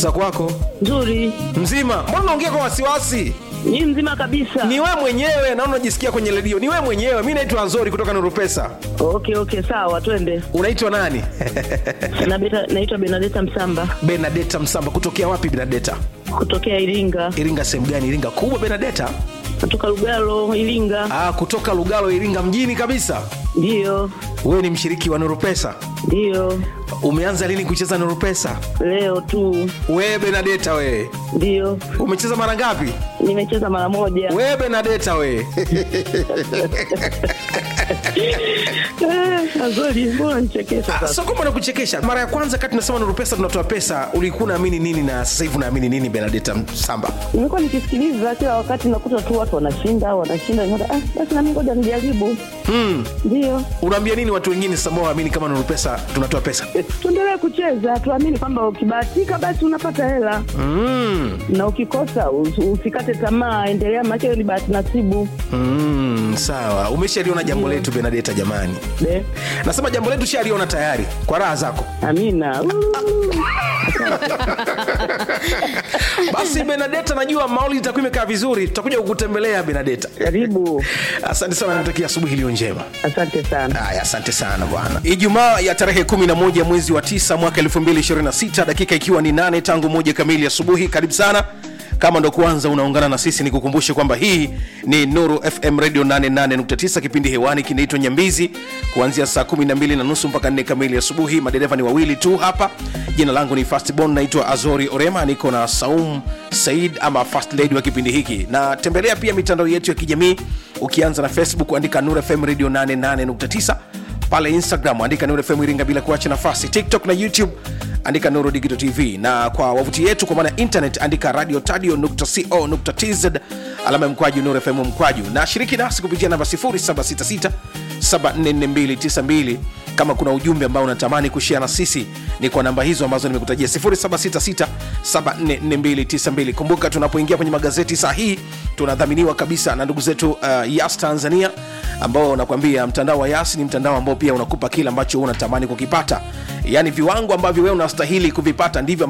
za kwako Nzuri. mzima mbona unaongea kwa wasiwasi Ni mzima kabisa. ni wewe mwenyewe naona unajisikia kwenye redio ni wewe mwenyewe mi naitwa nzori kutoka nuru pesa Okay, okay, sawa, twende. unaitwa nani Na beta, naitwa Benadeta Msamba benadeta msamba kutokea wapi benadeta kutokea Iringa. iringa sehemu gani iringa kubwa benadeta Kutoka Lugalo, Iringa. ah, kutoka lugalo iringa mjini kabisa Ndio. wewe ni mshiriki wa nuru pesa Ndio. umeanza lini kucheza nuru pesa Leo tu. wewe benadeta wewe Ndio. umecheza mara ngapi Nimecheza mara moja. wewe benadeta wewe Eh, Azori, mbona nichekesha Ah, sasa? sio kwamba nakuchekesha mara ya kwanza kati tunasema nuru pesa tunatoa pesa ulikuwa unaamini nini na sasa hivi unaamini nini benadeta samba Nimekuwa nikisikiliza kila wakati nakuta tu watu wanashinda, wanashinda. Nikaona, Ah, basi na mimi ngoja nijaribu. hmm. Ndio. unaambia nini watu wengine sasa ambao waamini kama nuru pesa tunatoa pesa Tuendelee kucheza, tuamini kwamba ukibahatika basi unapata hela. mm. na ukikosa us- usikate tamaa, endelea, maana hiyo ni bahati nasibu. Mm, sawa umeshaliona jambo letu benadeta jamani Be, nasema jambo letu shaliona tayari kwa raha zako amina. Uu. basi benadeta najua mauli itakuwa imekaa vizuri tutakuja kukutembelea benadeta Karibu, asante sana natakia asubuhi iliyo njema asante sana. haya asante sana bwana ijumaa ya tarehe 11 mwezi wa 9 mwaka 2026 dakika ikiwa ni 8 tangu moja kamili asubuhi karibu sana kama ndo kwanza unaungana na sisi nikukumbushe kwamba hii ni nuru fm radio 88.9 kipindi hewani kinaitwa nyambizi kuanzia saa 12 na nusu mpaka 4 kamili asubuhi madereva ni wawili tu hapa jina langu ni fastbon naitwa azori orema niko na saum said ama fast lady wa kipindi hiki na tembelea pia mitandao yetu ya kijamii ukianza na facebook andika nuru fm radio 88.9 pale instagram andika nuru fm iringa bila kuacha nafasi tiktok na youtube andika nuru digital tv na kwa wavuti yetu kwa maana ya internet andika radio tadio co tz alama ya mkwaju nuru fm mkwaju na shiriki nasi kupitia namba 0766 744292 kama kuna ujumbe ambao unatamani kushia na sisi ni kwa namba hizo ambazo nimekutajia 0766744292 kumbuka tunapoingia kwenye magazeti saa hii tunadhaminiwa kabisa na ndugu zetu uh, yas tanzania ambao nakwambia mtandao wa yas ni mtandao ambao pia unakupa kile ambacho unatamani kukipata yaani viwango ambavyo wewe unastahili kuvipata ndivyo